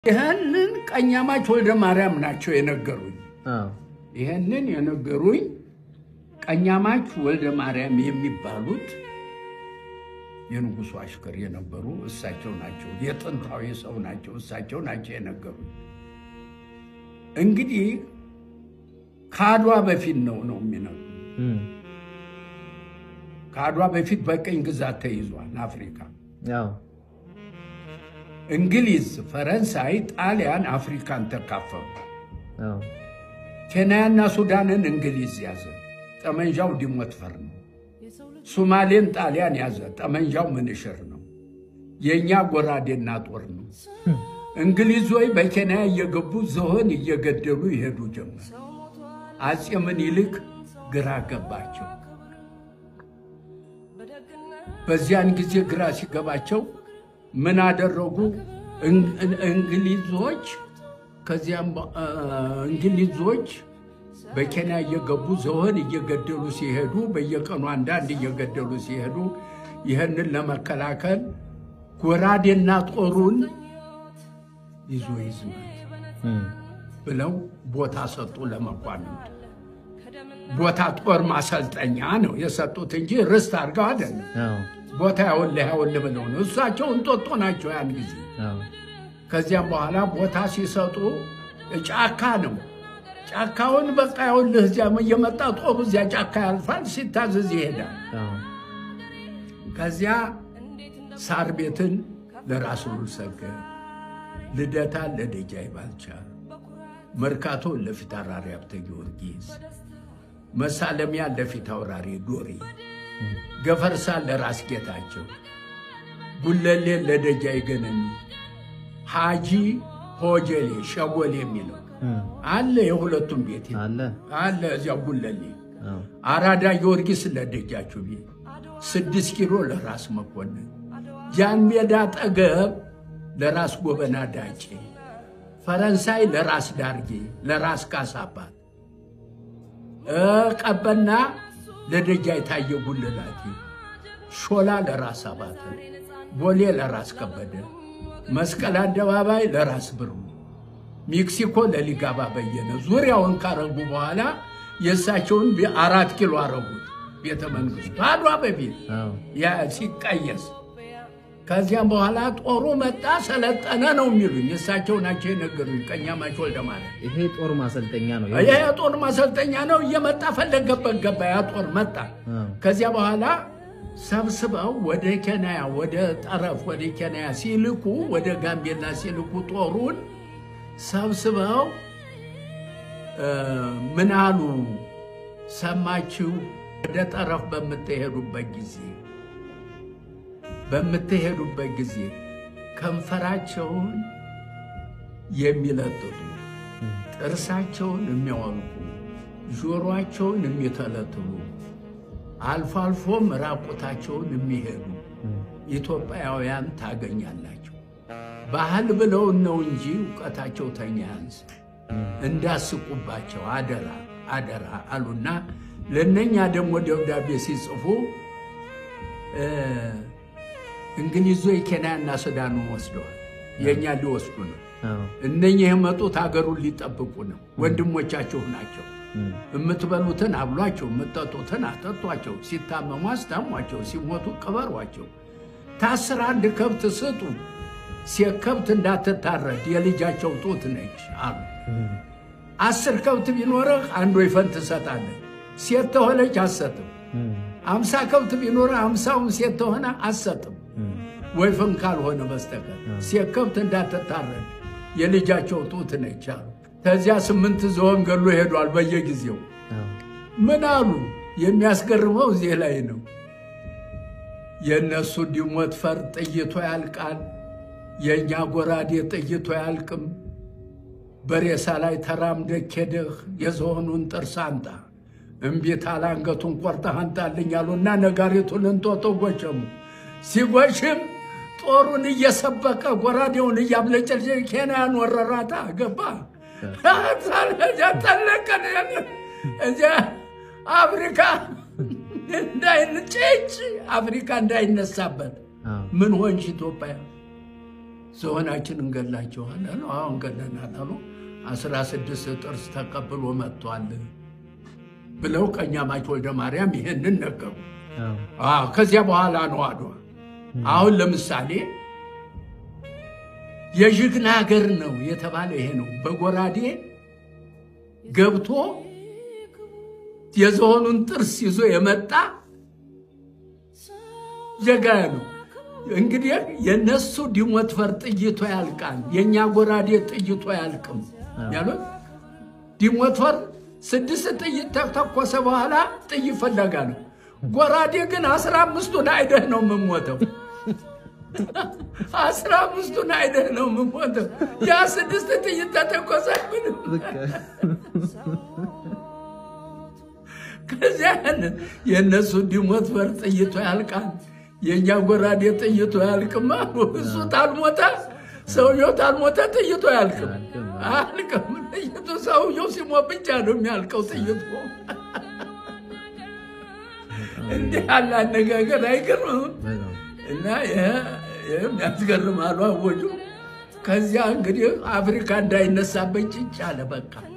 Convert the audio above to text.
ይህንን ቀኛማች ወልደ ማርያም ናቸው የነገሩኝ። አዎ ይህንን የነገሩኝ ቀኛማች ወልደ ማርያም የሚባሉት የንጉሱ አሽከር የነበሩ እሳቸው ናቸው። የጥንታዊ ሰው ናቸው። እሳቸው ናቸው የነገሩኝ። እንግዲህ ከአድዋ በፊት ነው ነው የሚነግሩ እም፣ ከአድዋ በፊት በቅኝ ግዛት ተይዟል አፍሪካ። አዎ እንግሊዝ፣ ፈረንሳይ፣ ጣሊያን አፍሪካን ተካፈሉ። አዎ ኬንያና ሱዳንን እንግሊዝ ያዘ። ጠመንጃው ዲሞትፈር ነው። ሶማሌን ጣሊያን ያዘ። ጠመንጃው ምንሽር ነው። የእኛ ጎራዴና ጦር ነው። እንግሊዞች በኬንያ እየገቡ ዝሆን እየገደሉ ይሄዱ ጀመር። አፄ ምኒልክ ግራ ገባቸው። በዚያን ጊዜ ግራ ሲገባቸው ምን አደረጉ? እን- እን- እንግሊዞች ከዚያም በ- እ፣ እንግሊዞች በኬንያ እየገቡ ዝሆን እየገደሉ ሲሄዱ በየቀኑ አንዳንድ እየገደሉ ሲሄዱ ይህንን ለመከላከል ጎራዴና ጦሩን ይዞ ይዝማል እም፣ ብለው ቦታ ሰጡ ለመኳንንት። ቦታ ጦር ማሰልጠኛ ነው የሰጡት እንጂ ርስት አድርገው አይደለም። አዎ ቦታ ያውልህ ያውልህ ብለው ነው። እሳቸው እንጦጦ ናቸው ያን ጊዜ። አዎ ከዚያም በኋላ ቦታ ሲሰጡ ጫካ ነው። ጫካውን በቃ ያውልህ እዚያ እየመጣ ጦሩ እዚያ ጫካ ያልፋል፣ ሲታዘዝ ይሄዳል። አዎ ከዚያ ሳር ቤትን ለራስ ሉል ሰገድ፣ ልደታን ለደጃይ ባልቻ፣ መርካቶን ለፊት አውራሪ ሀብተ ጊዮርጊስ፣ መሳለሚያን ለፊት አውራሪ ዶሪ፣ ገፈርሳን ለራስ ጌታቸው፣ ጉለሌን ለደጃይ ገነሚ፣ ሃጂ ሆጀሌ ሸጎሌ የሚለው እም፣ አለ። የሁለቱም ቤት አለ አለ እዚያው ጉለሌ አዎ አራዳ ጊዮርጊስ ለደጃችሁ ቤት፣ ስድስት ኪሎ ለራስ መኮንን፣ ጃን ሜዳ ጠገብ ለራስ ጎበና ዳጬ፣ ፈረንሳይ ለራስ ዳርጌ ለራስ ካሳባት፣ እ ቀበና ለደጃ የታየ ጉልላቴ፣ ሾላ ለራስ አባተ፣ ቦሌ ለራስ ከበደ፣ መስቀል አደባባይ ለራስ ብሩ፣ ሜክሲኮ ለሊጋባ በየነ ዙሪያውን ካረጉ በኋላ የእሳቸውን ቤ- አራት ኪሎ አረጉት ቤተ መንግስቱ አድዋ በፊት አዎ ያ ሲቀየስ ከዚያም በኋላ ጦሩ መጣ ሰለጠነ ነው የሚሉኝ እሳቸው ናቸው የነገሩኝ ቀኛማች ወልደ ማርያም ይሄ ጦር ማሰልጠኛ ነው ይህ የጦር ማሰልጠኛ ነው እየመጣ ፈለገበት ገባ ያ ጦር መጣ አዎ ከዚያ በኋላ ሰብስበው ወደ ኬንያ ወደ ጠረፍ ወደ ኬንያ ሲልኩ ወደ ጋምቤላ ሲልኩ ጦሩን ሰብስበው እ፣ ምን አሉ ሰማችሁ? ወደ ጠረፍ በምትሄዱበት ጊዜ በምትሄዱበት ጊዜ ከንፈራቸውን የሚለጥጡ ጥርሳቸውን የሚያወልቁ ጆሮአቸውን የሚተለትሉ አልፎ አልፎም ራቁታቸውን የሚሄዱ ኢትዮጵያውያን ታገኛላቸው። ባህል ብለው ነው እንጂ እውቀታቸው ተኛ ያንስ እንዳስቁባቸው አደራ አደራ አሉና ለእነኛ ደግሞ ደብዳቤ ሲጽፉ እ፣ እንግሊዞች ኬንያና ሱዳኑን ወስደዋል። የእኛ ሊወስዱ ነው። አዎ እነኚህ የመጡት ሀገሩን ሊጠብቁ ነው። ወንድሞቻችሁ ናቸው። እም፣ የምትበሉትን አብሏቸው፣ የምትጠጡትን አጠጧቸው፣ ሲታመሙ አስታሟቸው፣ ሲሞቱ ቅበሯቸው። ታስር አንድ ከብት ስጡ፣ ሴት ከብት እንዳትታረድ የልጃቸው ጡት ነች አሉ። እም፣ አስር ከብት ቢኖርህ አንድ ወይፈን ትሰጣለህ፣ ሴት ተሆነች አትሰጥም። እም፣ አምሳ ከብት ቢኖርህ አምሳውን ሴት ተሆነ አትሰጥም፣ እም፣ ወይፈን ካልሆነ በስተቀር ሴት ከብት እንዳትታረድ የልጃቸው ጡት ነች አሉ። ከዚያ ስምንት ዝሆን ገሎ ሄዷል በየጊዜው አዎ ምን አሉ? የሚያስገርመው እዚህ ላይ ነው። የእነሱ ዲሞት ፈር ጥይቶ ያልቃል፣ የእኛ ጎራዴ ጥይቶ ያልቅም። በሬሳ ላይ ተራምደህ ሄደህ የዝሆኑን ጥርስ አንጣ፣ እምቢት አለ አንገቱን ቆርጠህ አንጣልኝ አሉና ነጋሪቱን እንጦጦ ጎሸሙ። ሲጎሽም ጦሩን እየሰበቀ ጎራዴውን እያብለጨልጨ ኬንያን ወረራታ ገባ ጠለቀን እዚያ አፍሪካ እንዳይንጭጭ አፍሪካ እንዳይነሳበት አዎ ምን ሆንሽ ኢትዮጵያ? ዝሆናችን እንገላቸዋል አሉ። አዎ እንገለናል አሉ። አስራ ስድስት ጥርስ ተቀብሎ መጥቷል ብለው ቀኛማች ወልደ ማርያም ይሄንን ነገሩ። አዎ አዎ ከዚያ በኋላ ነው አድዋ። አሁን ለምሳሌ የዥግና ሀገር ነው የተባለ ይሄ ነው። በጎራዴ ገብቶ የዝሆኑን ጥርስ ይዞ የመጣ ጀጋ ነው። እንግዲህ የነሱ ዲሞትፈር ጥይቶ ያልቃል፣ የእኛ ጎራዴ ጥይቶ ያልቅም ያሉት ዲሞትፈር ስድስት ጥይት ተተኮሰ በኋላ ጥይት ፈለጋ ነው። ጎራዴ ግን አስራ አምስቱን አይደህ ነው የምሞተው። አስራ አምስቱን አይደህ ነው የምሞተው። ያ ስድስት ጥይት ተተኮሰ ምንም ከዚያ የእነሱ ዲሞትፈር ጥይቶ ያልቃል፣ የእኛ ጎራዴ ጥይቶ ያልቅም አሉ። እሱ ታልሞተ ሰውየው ታልሞተ ጥይቶ ያልቅም አልቅም። ጥይቱ ሰውየው ሲሞት ብቻ ነው የሚያልቀው ጥይቱ። እንዲህ ያለ አነጋገር አይገርምም? በጣም እና ይህም ያስገርማሉ አወጁ። ከዚያ እንግዲህ አፍሪካ እንዳይነሳበት ጭጭ አለ በቃ